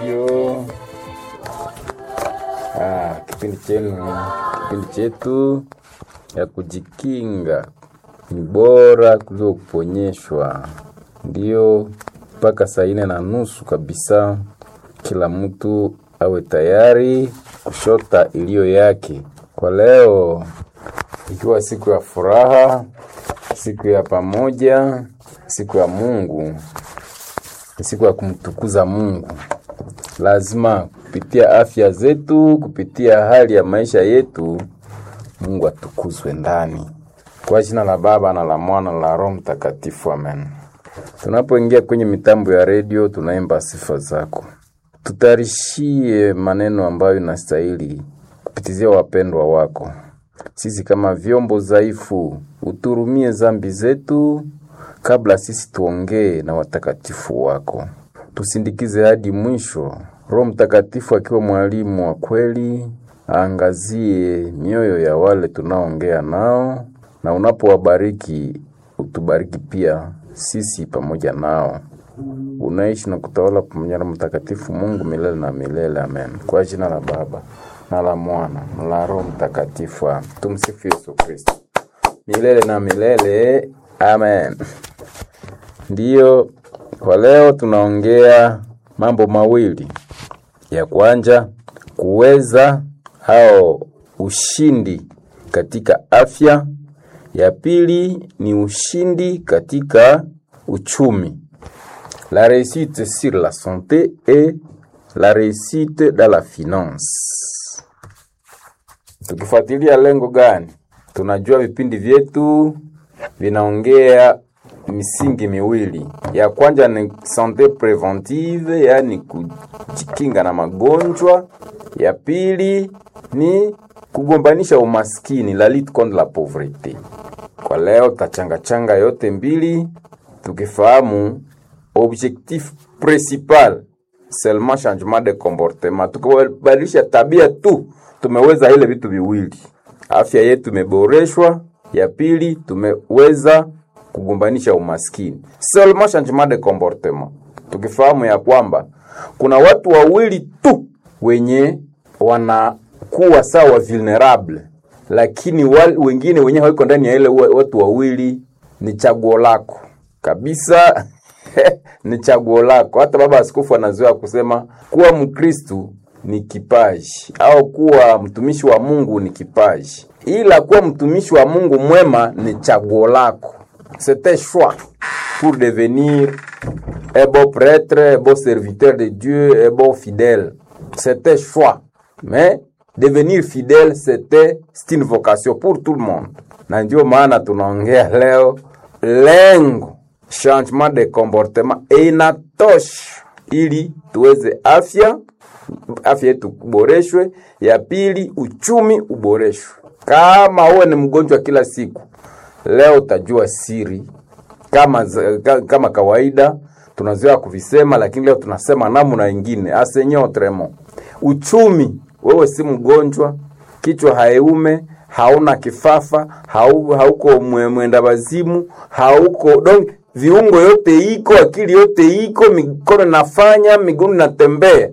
studio. Ah, kipindi chenu, kipindi chetu ya kujikinga ni bora kuliko kuponyeshwa. Ndio mpaka saa ine na nusu kabisa, kila mtu awe tayari kushota iliyo yake. Kwa leo ikiwa siku ya furaha, siku ya pamoja, siku ya Mungu, ni siku ya kumtukuza Mungu. Lazima kupitia afya zetu, kupitia hali ya maisha yetu, Mungu atukuzwe ndani. Kwa jina la Baba na la Mwana na la Roho Mtakatifu, amen. Tunapoingia kwenye mitambo ya redio, tunaimba sifa zako, tutayarishie maneno ambayo inastahili kupitizia wapendwa wako. Sisi kama vyombo dhaifu, uturumie zambi zetu kabla sisi tuongee na watakatifu wako. Tusindikize hadi mwisho. Roho Mtakatifu akiwa mwalimu wa kweli, aangazie mioyo ya wale tunaongea nao, na unapowabariki utubariki pia sisi pamoja nao. Unaishi na kutawala pamoja na Mtakatifu Mungu milele na milele, amen. Kwa jina la Baba na la Mwana na la Roho Mtakatifu, amen. Tumsifu Yesu Kristo milele na milele, amen. Ndiyo, kwa leo tunaongea mambo mawili. Ya kwanza kuweza au ushindi katika afya. Ya pili ni ushindi katika uchumi. La réussite sur la santé et la réussite dans la finance. Tukifuatilia lengo gani? Tunajua vipindi vyetu vinaongea misingi miwili. Ya kwanza ni sante preventive, yaani kujikinga na magonjwa. Ya pili ni kugombanisha umaskini, la lutte contre la pauvreté. Kwa leo tachangachanga yote mbili, tukifahamu objectif principal seulement changement de comportement. Tukibadilisha tabia tu, tumeweza ile vitu viwili, afya yetu imeboreshwa. Ya pili tumeweza kugombanisha umaskini, seulement changement de comportement. Tukifahamu ya kwamba kuna watu wawili tu wenye wanakuwa sawa vulnerable, lakini wal, wengine wenye hawiko ndani ya ile watu wawili, ni chaguo lako kabisa ni chaguo lako. Hata baba askofu anazoea kusema kuwa Mkristu ni kipaji au kuwa mtumishi wa Mungu ni kipaji, ila kuwa mtumishi wa Mungu mwema ni chaguo lako. C'est un choix pour devenir un bon prêtre, un bon serviteur de Dieu, un bon fidèle. C'est un choix. Mais devenir fidèle, c'était c'est une vocation pour tout le monde. Na ndio maana tunaongea leo lengo changement de comportement inatosha ili tuweze afya afya yetu kuboreshwe. Ya pili uchumi uboreshwe. Kama uwe ni mgonjwa kila siku, leo utajua siri kama, kama kawaida tunazoea kuvisema, lakini leo tunasema namna ingine asenye autrement. Uchumi, wewe si mgonjwa, kichwa haiume, hauna kifafa, hau, hauko mwenda wazimu, hauko donc viungo yote iko, akili yote iko, mikono nafanya, miguu natembea,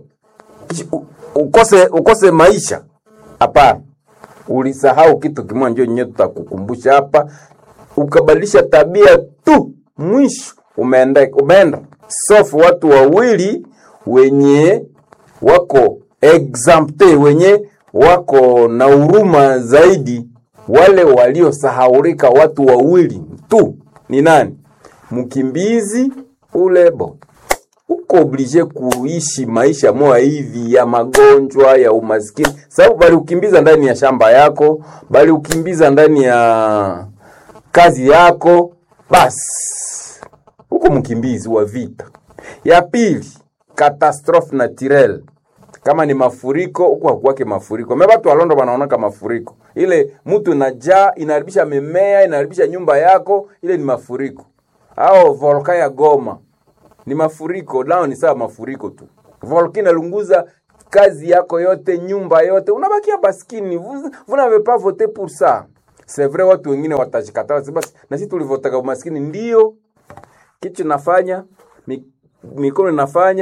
ukose ukose maisha? Hapana, ulisahau kitu kimoja, ndio nyewe tutakukumbusha hapa. Ukabadilisha tabia tu, mwisho umeenda umeenda sofu. Watu wawili wenye wako exempte, wenye wako na huruma zaidi, wale waliosahaurika, watu wawili tu ni nani? Mkimbizi ule bo uko oblige kuishi maisha moya hivi ya magonjwa ya umaskini, sababu bali ukimbiza ndani ya shamba yako, bali ukimbiza ndani ya kazi yako, basi uko mkimbizi wa vita. Ya pili, catastrophe naturelle kama ni mafuriko huko hakuwake mafuriko. Mimi watu walondo wanaonaka mafuriko. Ile mtu inajaa inaharibisha mimea, inaharibisha nyumba yako, ile ni mafuriko. Au volka ya Goma ni mafuriko, nao ni sawa mafuriko tu. Volka inalunguza kazi yako yote, nyumba yote, unabakia baskini. Vous, vous n'avez pas voté pour ça. C'est vrai, watu wengine watajikataa basi, na sisi tulivotaka umaskini. Ndio kitu nafanya mi, mikono inafanya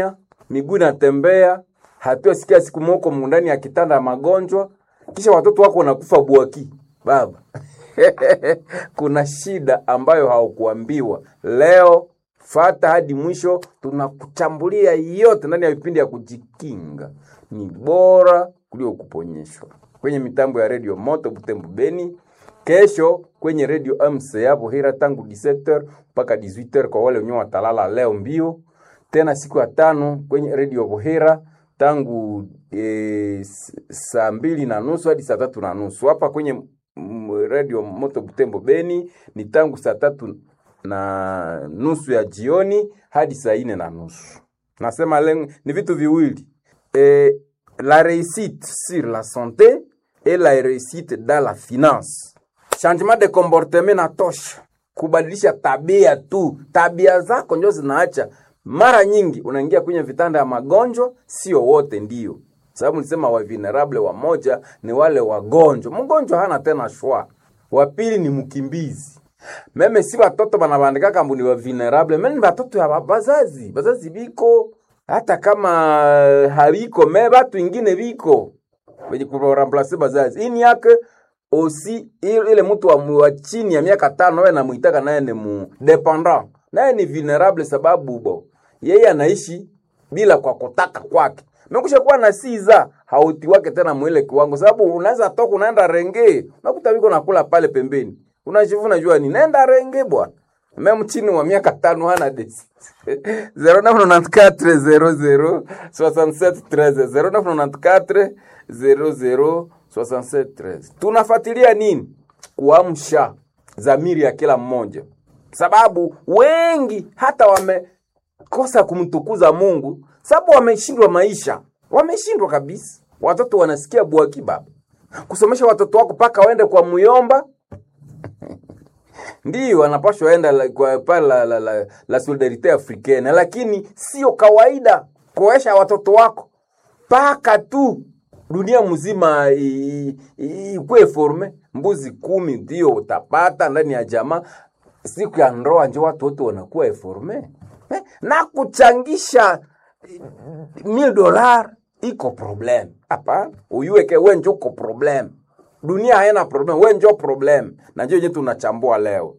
miguu inatembea, hatuasikia siku moko ndani ya kitanda ya magonjwa, kisha watoto wako wanakufa bwaki. Baba, kuna shida ambayo haukuambiwa leo. Fata hadi mwisho, tunakuchambulia yote ndani ya vipindi ya kujikinga. Ni bora kuliko kuponyeshwa. Kwenye mitambo ya redio Moto Butembo Beni, kesho kwenye redio MC hapo Hira tangu 17h mpaka 18h kwa wale wenyewe watalala leo mbio. Tena siku ya tano kwenye redio Bohera tangu e, saa mbili na nusu hadi saa tatu na nusu hapa kwenye redio Moto Butembo Beni ni tangu saa tatu na nusu ya jioni hadi saa ine na nusu. Nasema lengo ni vitu viwili e, la réussite sur la santé et la réussite dans la finance. Changement de comportement na tosha, kubadilisha tabia tu. Tabia zako ndio zinaacha. Mara nyingi unaingia kwenye vitanda ya magonjwa, sio wote ndio sababu nilisema wa vulnerable wamoja ni wale wagonjwa. Mgonjwa hana tena shwa. Wa pili ni mkimbizi. Meme si watoto banabandika kambu ni wa vulnerable, meme batoto ya bazazi. Bazazi biko hata kama habiko me batu ingine biko wenye kuramplace bazazi. Ini yake osi ile mtu wa, wa chini ya miaka tano wewe namuitaka naye ni mu dependant. Naye ni vulnerable sababu bo. Yeye anaishi bila kwa kutaka kwake mekusha kuwa na siza hauti wake tena mwile kiwango, sababu unaweza toka unaenda renge, unakuta wiko nakula pale pembeni, unajivuna jua ni nenda renge bwana. Meme chini wa miaka tano hana desi 0994 0994 00 tunafuatilia nini? Kuamsha zamiri ya kila mmoja, sababu wengi hata wamekosa kumtukuza Mungu sababu wameshindwa maisha, wameshindwa kabisa. Watoto wanasikia bwaki baba, kusomesha watoto wako mpaka waende kwa muyomba ndiyo wanapashwa enda la, kwa pale la, la, la, la solidarite africaine, lakini sio kawaida kuesha watoto wako mpaka tu dunia mzima ikuwe forme. Mbuzi kumi ndio utapata ndani ya jamaa, siku ya ndoa njo watu wote wanakuwa eforme eh, na kuchangisha mil dolar iko problem hapa, uyuweke we njo uko problem. Dunia haina problem, we njo problem, na njo yenye tunachambua leo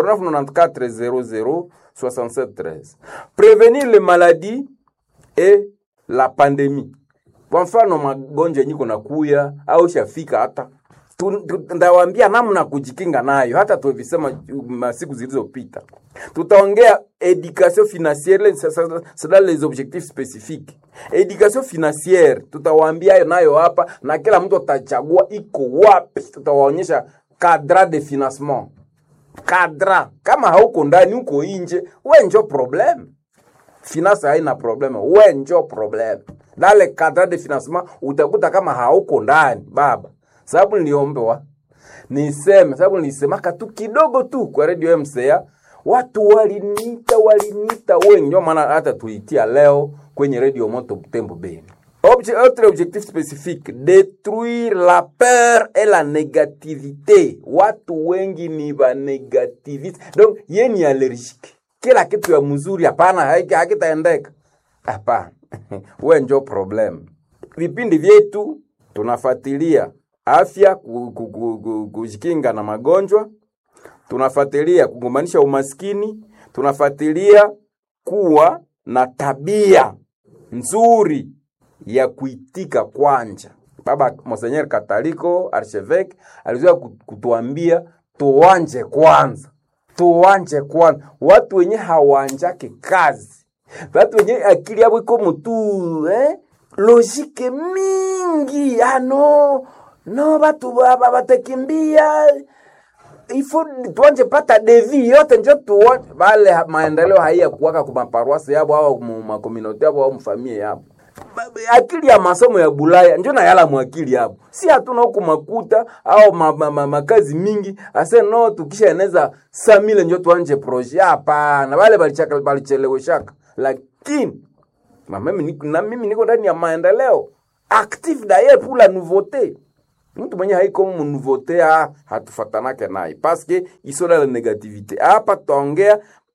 0994006713 prevenir les maladies et la pandemie. Kwa mfano magonjwa yenye kuna kuya au shafika hata ndawambia namna kujikinga nayo, hata tuvisema masiku zilizopita. Tutaongea education financiere c'est les objectifs spécifiques. Education financiere tutawaambia nayo hapa, na kila mtu atachagua iko wapi. Tutawaonyesha cadre de financement, cadre. Kama hauko ndani, uko nje, we njo problem. Finance haina problem, we njo problem. Dale cadre de financement utakuta kama hauko ndani baba sababu niliombewa niseme, sababu nilisemaka tu kidogo tu kwa radio MCA, watu waliniita waliniita wengi, ndio maana hata tuitia leo kwenye radio Moto Butembo Beni. Obje, autre objectif spécifique détruire la peur et la négativité. Watu wengi ni ba negativiste, donc ye ni allergique, kila kitu ya mzuri hapana, hakitaendeka hapana. we njo problem. Vipindi vyetu tunafuatilia afya, kujikinga na magonjwa, tunafuatilia kugombanisha umaskini, tunafuatilia kuwa na tabia nzuri ya kuitika kwanja. Baba Monseigneur Kataliko Archevêque alizoea kutuambia tuwanje kwanza, tuwanje kwanza. Watu wenye hawanjake kazi, watu wenye akili yabo iko mutu eh? logike mingi ano no batu baba batakimbia ifo tuanje pata devi yote njo tuone bale maendeleo haiya kuwaka kuma paroisse yabo au mu communauté yabo au mfamie yabo akili ya masomo ya Bulaya njo na yala mwakili yabo, si hatuna huku makuta au ma, ma, ma, makazi mingi ase no tukisha eneza samile njo tuanje projet. Hapana, bale balichaka balicheleweshaka, lakini na mimi niko na mimi niko ndani ya maendeleo active d'ailleurs pour la nouveauté. Mtu mwenye haiko mu nouveauté ah, hatufatanake naye parce que iso la negativité. Hapa tutaongea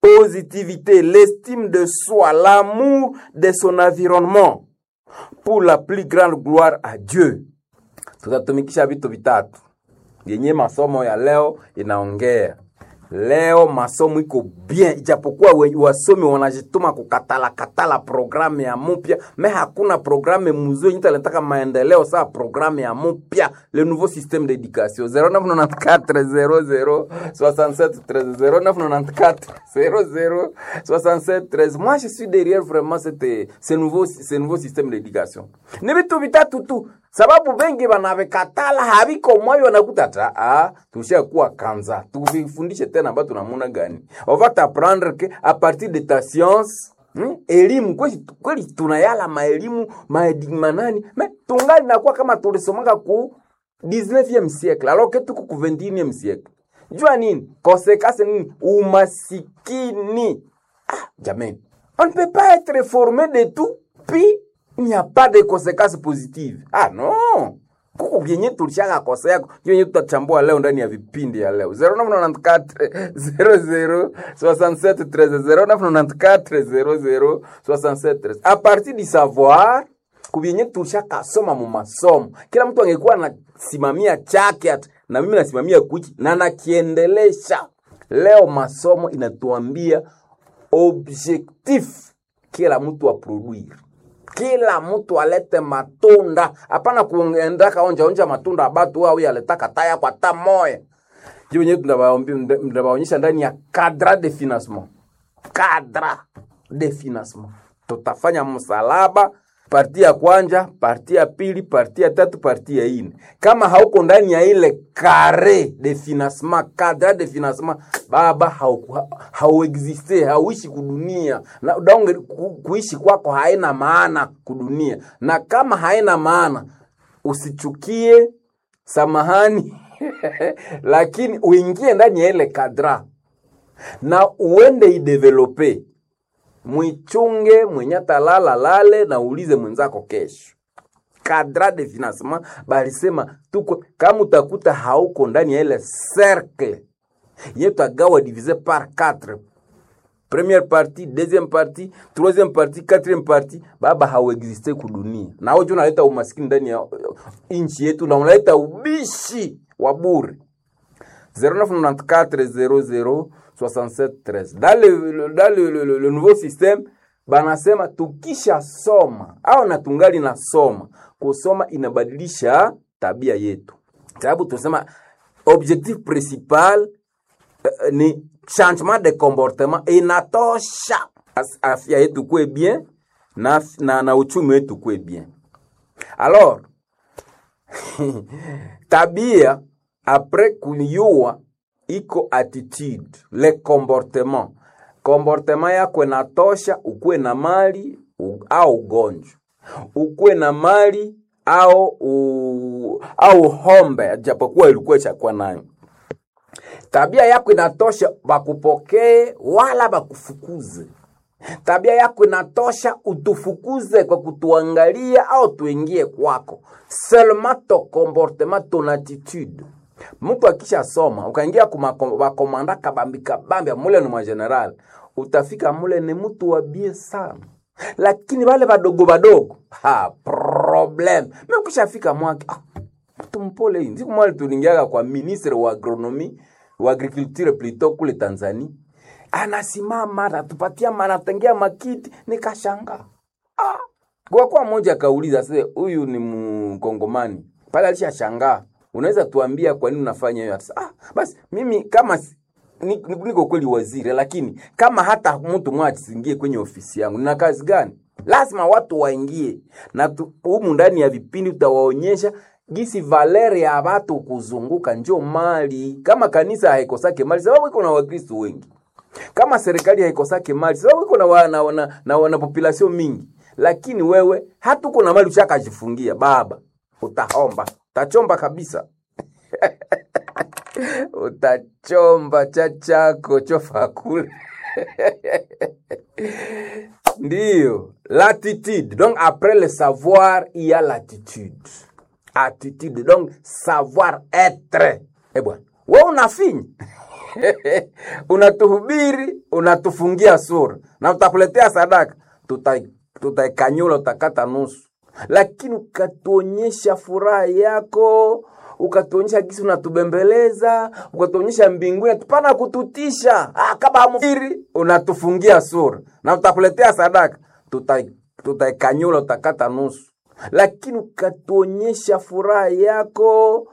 positivité, l'estime de soi, l'amour de son environnement pour la plus grande gloire à Dieu. Tutatumikisha vitu vitatu yenye masomo ya leo inaongea. Leo masomo iko bien, ijapokuwa we- wasomi wanajituma kukatala katala programu ya mupya, me hakuna programu mzuri nyita nataka maendeleo saa programu ya mupya, le nouveau système d'éducation 0994 00 67 13 0994 00 67 13. Moi je suis derrière vraiment cette ce nouveau ce nouveau système d'éducation. Ni vitu vitatu tu sababu bengi banavikatala haviko moyo wanakuta ta ah, tushakuwa kanza tuvifundishe tena ambayo tunamuna gani on va t'apprendre que à partir de ta science Hmm? elimu kweli, kweli tunayala maelimu maedi- manani me tungali nakuwa kama tulisomaka ku 19e siècle alors que tuko ku 21e siècle jua nini conséquence nini umasikini ah, jamani on ne peut pas être formé de tout puis il n'y a pas de conséquences positives ah non kuko vyenye tulishaka kosa yako vyenye tutachambua leo ndani ya vipindi ya leo 0994 00 67 13 0994 00 67 13 a partir du savoir kuvyenye tulishakasoma mu masomo kila mtu angekuwa anasimamia chake ati, na mimi nasimamia kuchi na nakiendelesha leo masomo inatuambia objectif kila mtu aproduire kila mtu alete matunda hapana kuendaka onja onja matunda abatu au yaletaka taya kwa ta moya ndio wenyewe tunawaombi- tunawaonyesha ndani ya cadre de financement cadre de financement tutafanya msalaba parti ya kwanja parti ya pili parti ya tatu parti ya ine kama hauko ndani ya ile kare de financement cadre de financement baba hauku- ha- hauexiste hauishi kudunia na donge ku, kuishi kwako haina maana kudunia na kama haina maana usichukie samahani lakini uingie ndani ya ile kadra na uende idevelope mwichunge mwenye talala lale na ulize mwenzako kesho kadra de financement balisema tuko kama utakuta hauko ndani ya ile cercle ye tagawa divise par 4 première partie deuxième partie troisième partie quatrième partie baba hauexiste kudunia na wewe unaleta umaskini ndani ya uh, nchi yetu na unaleta ubishi wa bure 0994 dans le, le, dans le, le, le, le nouveau système banasema tukisha soma au na tungali na soma kusoma inabadilisha tabia yetu sababu tunasema objectif principal uh, ni changement de comportement inatosha As- afya yetu kuwe bien na, na, na uchumi wetu kuwe bien alors tabia apres kuyua iko attitude le comportement comportement yako inatosha ukuwe na mali u, au ugonjwa ukuwe na mali au u, au hombe japokuwa ilikuwa chakuwa nayo tabia yako inatosha bakupokee wala bakufukuze tabia yako inatosha utufukuze kwa kutuangalia au tuingie kwako seulement ton comportement ton attitude mtu akisha soma ukaingia kumakomanda kabambi kabambi mule ni mwageneral utafika mule ni mtu wa bie sana lakini wale wadogo wadogo ha problem mi ukishafika mwake ah, mtu mpole hii siku moja tulingiaga kwa ministre wa agronomi wa agriculture plutôt kule Tanzania anasimama anatupatia anatengea makiti nikashanga ah. kwa kwa mmoja akauliza sasa huyu ni mkongomani pale alishashangaa unaweza tuambia kwa nini unafanya hiyo Akasema, ah basi mimi kama si- ni- ni- niko kweli waziri lakini kama hata mtu mmoja asiingie kwenye ofisi yangu nina kazi gani lazima watu waingie na tu- humu ndani ya vipindi utawaonyesha gisi valeri ya watu kuzunguka njo mali kama kanisa haikosake mali sababu iko na wakristo wengi kama serikali haikosake mali sababu iko na, wa, na, na, na, na population mingi lakini wewe hata uko na mali ushakajifungia baba utahomba utachomba kabisa utachomba cha chako chofa kule ndiyo l'attitude donc après le savoir il y a l'attitude attitude donc savoir être eh bwana we unafinya unatuhubiri unatufungia sura na utakuletea sadaka tuta- tutaikanyula utakata nusu lakini ukatuonyesha furaha yako ukatuonyesha gisi unatubembeleza ukatuonyesha mbinguni tupana kututisha ah, kama hamfiri unatufungia sura na utakuletea sadaka tuta- tutaikanyula utakata nusu lakini ukatuonyesha furaha yako